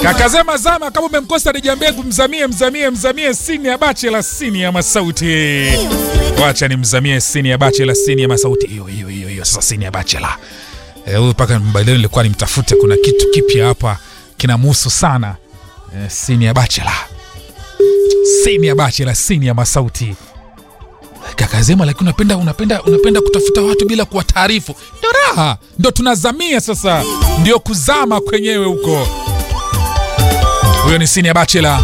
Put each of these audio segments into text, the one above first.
Kakazema zama kama umemkosa Dija Mbegu, mzamie mzamie mzamie sini ya bachela sini ya masauti. Wacha ni mzamie sini ya bachela sini ya masauti. Hiyo hiyo hiyo hiyo sasa sini ya bachela. Eh, huyu paka mbadilio nilikuwa nimtafute, kuna kitu kipya hapa kinamhusu sana. Eh, sini ya bachela. Sini ya bachela sini ya masauti. Kakazema, lakini unapenda unapenda unapenda kutafuta watu bila kuwataarifu. Ndio raha, ndio tunazamia sasa, ndio kuzama kwenyewe huko. Huyo ni sini ya bachela.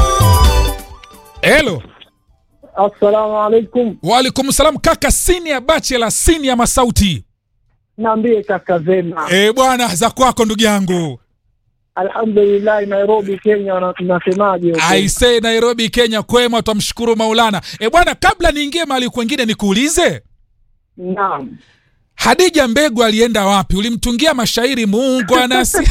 Hello. Assalamu alaikum. Waalaikum salam kaka, sini ya bachela, sini ya masauti. Naambie kaka Zema. Eh bwana, za kwako ndugu yangu. Alhamdulillah, Nairobi Kenya, wana- nasemaje huko? I say Nairobi Kenya, kwema, twamshukuru Maulana. Eh bwana, kabla niingie mahali kwengine nikuulize, Naam. Hadija Mbegu alienda wapi? Ulimtungia mashairi Mungu anasi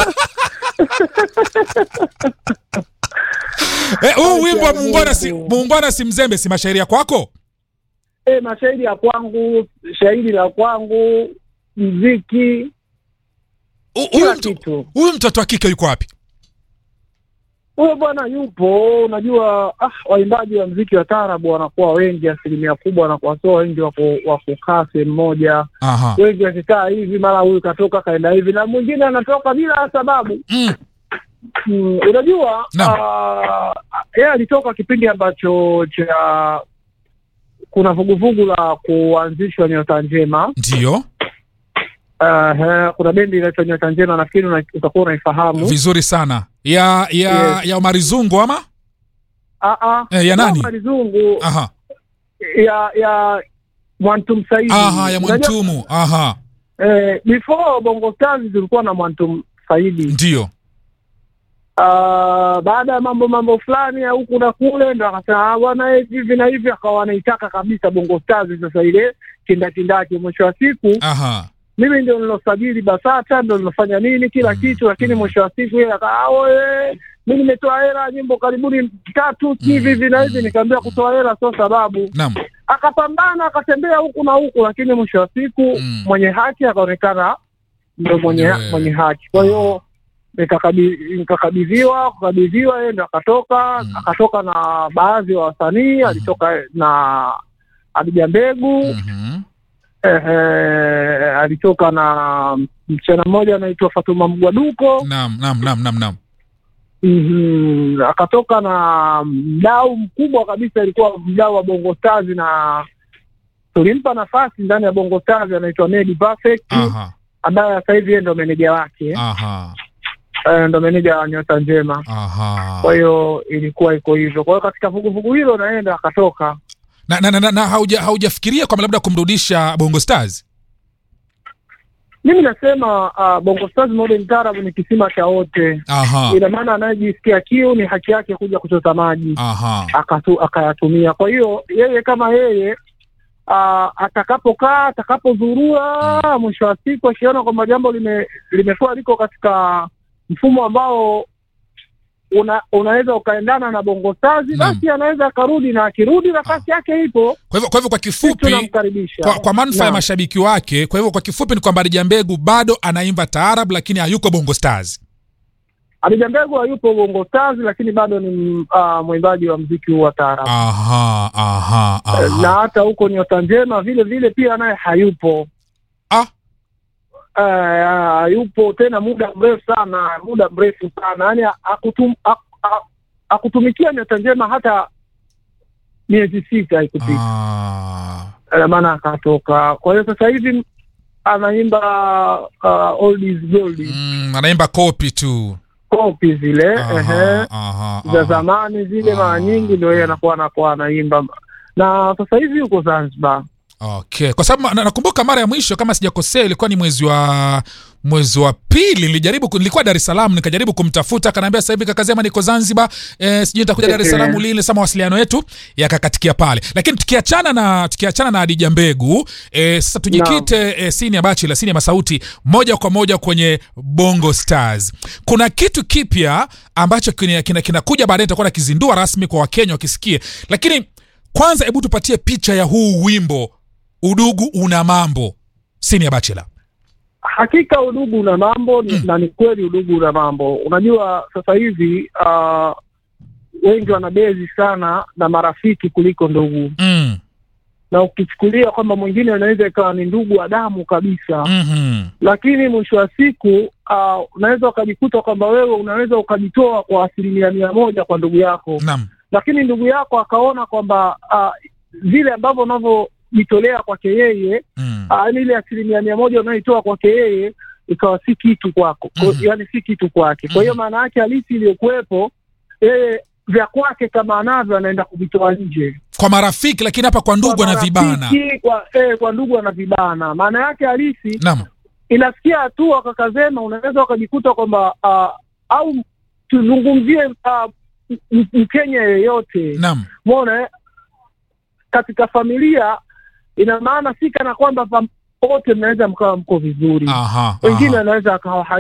Eh, huu wimbo wa muungwana si, muungwana si mzembe si mashairi ya kwako? E, mashairi ya kwangu, shairi la kwangu, mziki, Hu- Huyu kila mtu- kitu. huyu mtoto wa kike yuko wapi? Huyo bwana yupo. Unajua ah, waimbaji wa mziki wa taarabu wanakuwa wengi, asilimia kubwa wanakuwa sio wengi wa ku- wa kukaa sehemu moja. Aha. Wengi wakikaa hivi, mara huyu katoka kaenda hivi, na mwingine anatoka bila sababu. Mm. Mm, unajua Naam. ah, yeye alitoka kipindi ambacho cha kuna vuguvugu la kuanzishwa Nyota Njema. Ndiyo, Uh, kuna bendi inaitwa Nyota Njema, nafikiri una- utakuwa unaifahamu. vizuri sana. Ya ya Yes. ya Omari Zungu ama? Ah, ah. Eh, ya nani? Kama Lizungu Aha. ya ya Mwantum Saidi. Aha, ya Unajua, Mwantumu. Aha. Eh, before Bongo Stars zilikuwa na Mwantum Saidi. Ndiyo. Ah, baada ya mambo mambo fulani ya huku na kule, ndo akasema "Ah, bwana eh, hivi na hivi, akawa anaitaka kabisa Bongo Stars sasa ile kindakindaki. Mwisho wa siku Aha. mimi ndio nilosajili BASATA, ndio nilofanya nini kila Mm, kitu, lakini mm. mwisho wa siku yeye akaa oye, mi nimetoa hela nyimbo karibuni tatu si hivi hivi na hivi, mm, nikaambia kutoa hela sio sababu. Naam. Akapambana akatembea huku na huku, lakini mwisho wa siku Mm. mwenye haki akaonekana ndio mwenye Ndio, mwenye haki. Kwa hiyo nikakabi- nikakabidhiwa kukabidhiwa, yeye ndo akatoka Mm. akatoka na baadhi ya wasanii, alitoka na Adija Mbegu Mhm. Ehe, alitoka na msichana mmoja anaitwa Fatuma Mgwaduko. Naam, naam, naam, naam, naam. Mhm, akatoka na mdau mkubwa kabisa, alikuwa mdau wa Bongo Stars, na tulimpa nafasi ndani ya Bongo Stars, anaitwa Nedi Perfect Aha. ambaye sasa hivi yeye ndo meneja wake, Aha. Eh, ndo meneja wa Nyota Njema. Aha. Kwa hiyo ilikuwa iko hivyo. Kwa hiyo katika vuguvugu hilo naenda akatoka Na, na, na, na, na hauja haujafikiria kwamba labda kumrudisha Bongo Stars? mimi nasema uh, Bongo Stars Modern Taarab ni kisima cha wote. Aha. Ina maana anayejisikia kiu ni haki yake kuja kuchota maji Aha. akatu, akayatumia. Kwa hiyo yeye kama yeye uh, atakapokaa atakapozurua, mwisho wa siku akiona kwamba jambo lime, limekuwa liko katika mfumo ambao una, unaweza ukaendana na Bongo Stars, Naam. basi anaweza akarudi, na akirudi nafasi yake ipo, Kwa hivyo kwa hivyo kwa sisi kifupi tunamkaribisha kwa, kwa manufaa ya Naam. mashabiki wake, kwa hivyo kwa kifupi ni kwamba Adija Mbegu bado anaimba taarab lakini hayuko Bongo Stars. Adija Mbegu hayupo Bongo Stars, lakini bado ni uh, mwimbaji wa mziki huu wa taarabu. Aha, aha, na aha. hata huko Nyota Njema vile vile pia naye hayupo Ah, Eh, hayupo tena muda mrefu sana, muda mrefu sana yani akutum, ak- ak- akutumikia Nyota Njema hata miezi sita haikupita, ah. Ina maana akatoka. Kwa hiyo sasa hivi anaimba uh, old is gold Mm, anaimba kopi tu. kopi zile ehe, Aha, aha, za aha. zamani zile, Ah. mara nyingi ndio yeye anakuwa anakuwa anaimba, na sasa hivi yuko Zanzibar. Okay, kwa sababu na- nakumbuka mara ya mwisho kama sijakosea ilikuwa ni mwezi wa mwezi wa pili nilijaribu ku- nilikuwa Dar es Salaam nikajaribu kumtafuta akaniambia sasa hivi kakazema niko Zanzibar eh, sijui nitakuja Dar es Salaam lini sasa mawasiliano yetu yakakatikia pale lakini tukiachana na tukiachana na Adija Mbegu eh, sasa tujikite eh, sini ya bachi la sini ya masauti moja kwa moja kwenye Bongo Stars kuna kitu kipya ambacho kinakuja kina, kina kinakuja baadaye nitakuwa nakizindua rasmi kwa Wakenya wakisikie lakini kwanza hebu tupatie picha ya huu wimbo udugu una mambo sini ya bachela hakika udugu una mambo Mm. na ni kweli udugu una mambo. Unajua sasa hivi uh, wengi wanabezi sana na marafiki kuliko ndugu, Mm. na ukichukulia kwamba mwingine anaweza ikawa ni ndugu wa damu kabisa Mhm. lakini mwisho wa siku uh, unaweza ukajikuta kwamba wewe unaweza ukajitoa kwa asilimia mia moja kwa ndugu yako, Naam. lakini ndugu yako akaona kwamba uh, vile ambavyo unavyojitolea kwake yeye Mm. uh, ile asilimia mia moja unayoitoa kwake yeye ikawa si kitu kwako, Kwa- Mhm. yaani si kitu kwake. Kwa hiyo maana yake halisi iliyokuwepo yeye vya kwake kama anavyo anaenda kuvitoa nje Kwa marafiki lakini hapa kwa ndugu Kwa anavibana. marafiki, kwa, eh, kwa ndugu anavibana. Maana yake halisi Naam. inafikia hatua kakazema, unaweza ukajikuta kwamba uh, au tuzungumzie uh, m- Mkenya yeyote Naam. mona katika familia, ina maana si kana kwamba pam- wote mnaweza mkawa mko vizuri, Aha. wengine aha. anaweza akawa